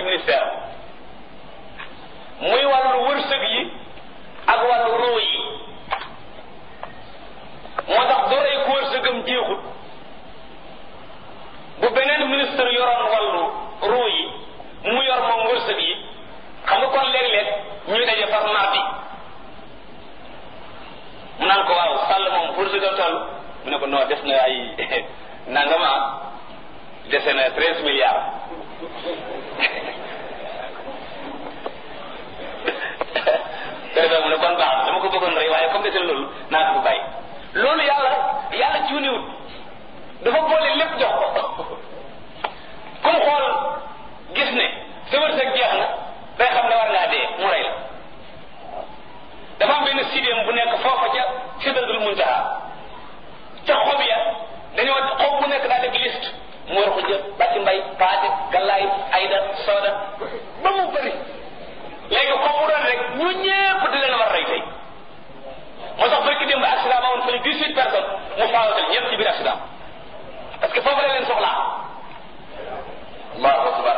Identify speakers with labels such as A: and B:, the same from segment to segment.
A: ministère muy wàllu wërsëg yi ak wàllu ruu yi moo tax du rey ku wërsëgam jeexut bu beneen ministre yoroon wàllu ruu yi mu yor moom wërsëg yi xam nga kon léeg-léeg ñuy daje far mardi mu naan ko waaw sàll moom wërsëgam toll mu ne ko non des na ay nangama dese na treize milliards préfet mu ne kon baax dama ko bëggoon rey waaye comme dese na loolu naa ko bàyyi loolu yàlla yàlla cuuniwut dafa boole lépp jox ko comme xool gis ne sa wërsëg jeex na day xam ne war ngaa dee mu rey la dafa am benn sidéem bu nekk foofa ca sidratul muntaha ca xob ya dañoo xob bu nekk daa def liste mu war ko jël bàcc mbay paate gallaay ayda sooda ba mu bëri léegi xob bu doon rek ñu ñépp di leen war rey tey moo tax barki démb accident ba woon fële dix-huit personnes mu faawatal ñëpp ci biir accident parce que foofu la leen soxlaa allahu akbar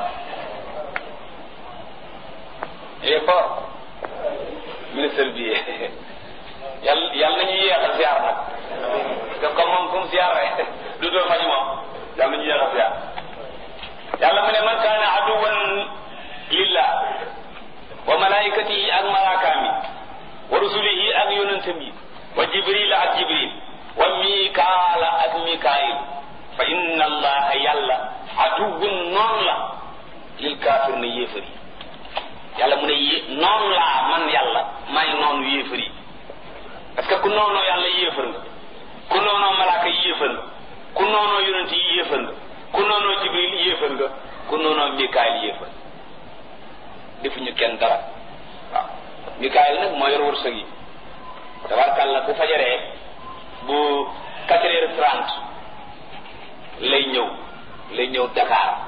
A: il est fort ministre bi yàlla yàlla nañu yéexal ziar nag parce que comme moom fu mu ziar rek du doon faj moom yàlla nañu yéexal ziar yàlla mu ne man kaana aduwan lillah wa malaikatihi ak malaakaam yi wa rusulihi ak yonentam yi wa jibril ak jibril wa mikaala ak mikaayil fa inna allaha yàlla aduwun noonu la lil kaafir na yéefar yi yàlla mu ne yé noonu laa man yàlla may noonu yéefar yi parce que ku noonoo yàlla yéefar nga ku noonoo malaaka yi yéefar nga ku noonoo yonent yi yéefar nga ku noonoo jibril yéefar nga ku noonoo mikaayil yéefar defuñu kenn dara waaw mikaayil nag moo yor wërsëg yi tabarkàlla bu fajaree bu quatre heures trente lay ñëw lay ñëw Dakar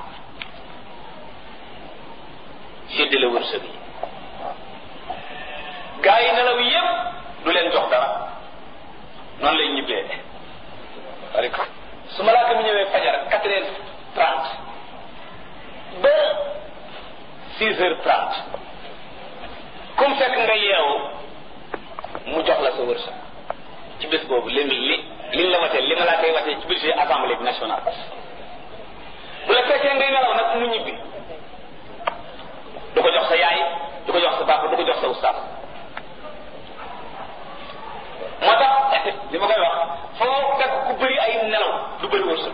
A: séddale wërsëg yi gaa yi nelaw yépp du leen jox dara noonu lay ñibbee rek su malaaka mi ñëwee fajar quatre heures trente ba six heures trente comme fekk nga yeewu mu jox la sa wërsëg ci bés boobu li li liñ la watee li ma laa koy watee ci budget assemblée bi nationale bu la fekkee ngay nelaw nag mu ñibbi du ko jox sa yaay du ko jox sa papa du ko jox sa ustaas moo tax li ma koy wax foo fekk ku bëri ay nelaw du bëri wërsëg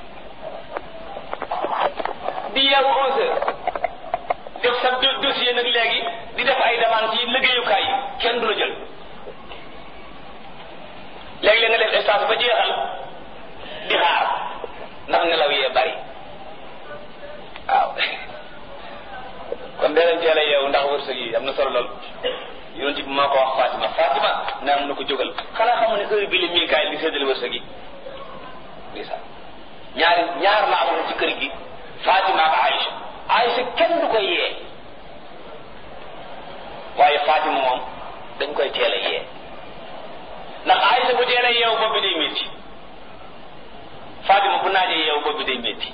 A: di yeewu onze heures def sa dossier nag léegi di def ay demande ci liggéeyukaay yi kenn du la jël léegi-léeg nga def stage ba jeexal di xaar ndax nelaw yee bari waaw kon dee leen teel a yeewu ndax wërsëg yi am na solo lool yonent bi moo ko wax Fatima Fatima ne am na ko jógal xanaa xamu ne heure bi la Mikaayil di séddale wërsëg yi ndeysaan ñaari ñaar la amoon ci kër gi Fatima ak Aïcha Aïcha kenn du koy yee waaye Fatima moom dañ koy teel a yee ndax Aïcha bu teel a yeewu bopp bi day métti Fatima bu naajee yeewu bopp bi day métti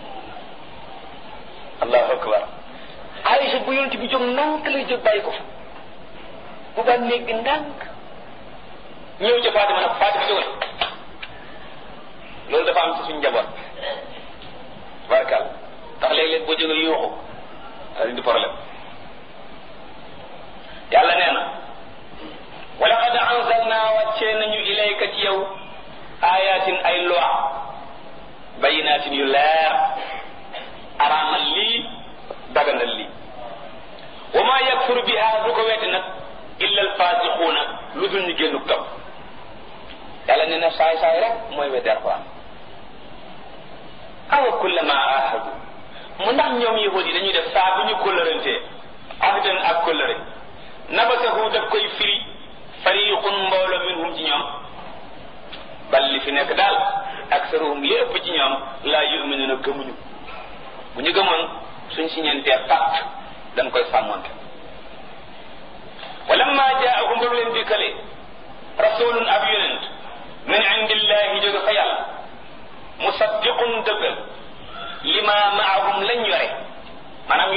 A: allahu akbar Aïcha bu yonent bi jóg ndànk lay jóg bàyyi ko fa bu ba néeg bi ndànk ñëw ca Fatima nag Fatima jógal loolu dafa am ci suñu njaboot barkal ndax léeg-léeg boo jógee yuuxu daal di problème yàlla nee na wa laqad anzalna wàccee nañu ilayka ci yow ayatin ay loi bayinatin yu leer araamal lii daganal lii wa ma yakfuru biha du ko weddi nag illa alfasiquuna lu dul ñu génnu topp yàlla nee na saay saay rek mooy weddi alquran awa kullama ahadu mu ndax ñoom yahud yi dañuy def saa bu ñu kóllërantee ahdan ak kóllëre nabasahu daf koy firi fariqun mbooloo minhum ci ñoom bal li fi nekk daal aksaruhum li ëpp ci ñoom laa yuminuna gëmuñu bu ñu gëmoon suñ siñentee pacte dañ koy sàmmonte walamma jaahum ba mu leen dikkalee rasulun ab yonent min indillahi jóge fa yàlla musaddiqun dëggal lima maahum lañ yore maanaam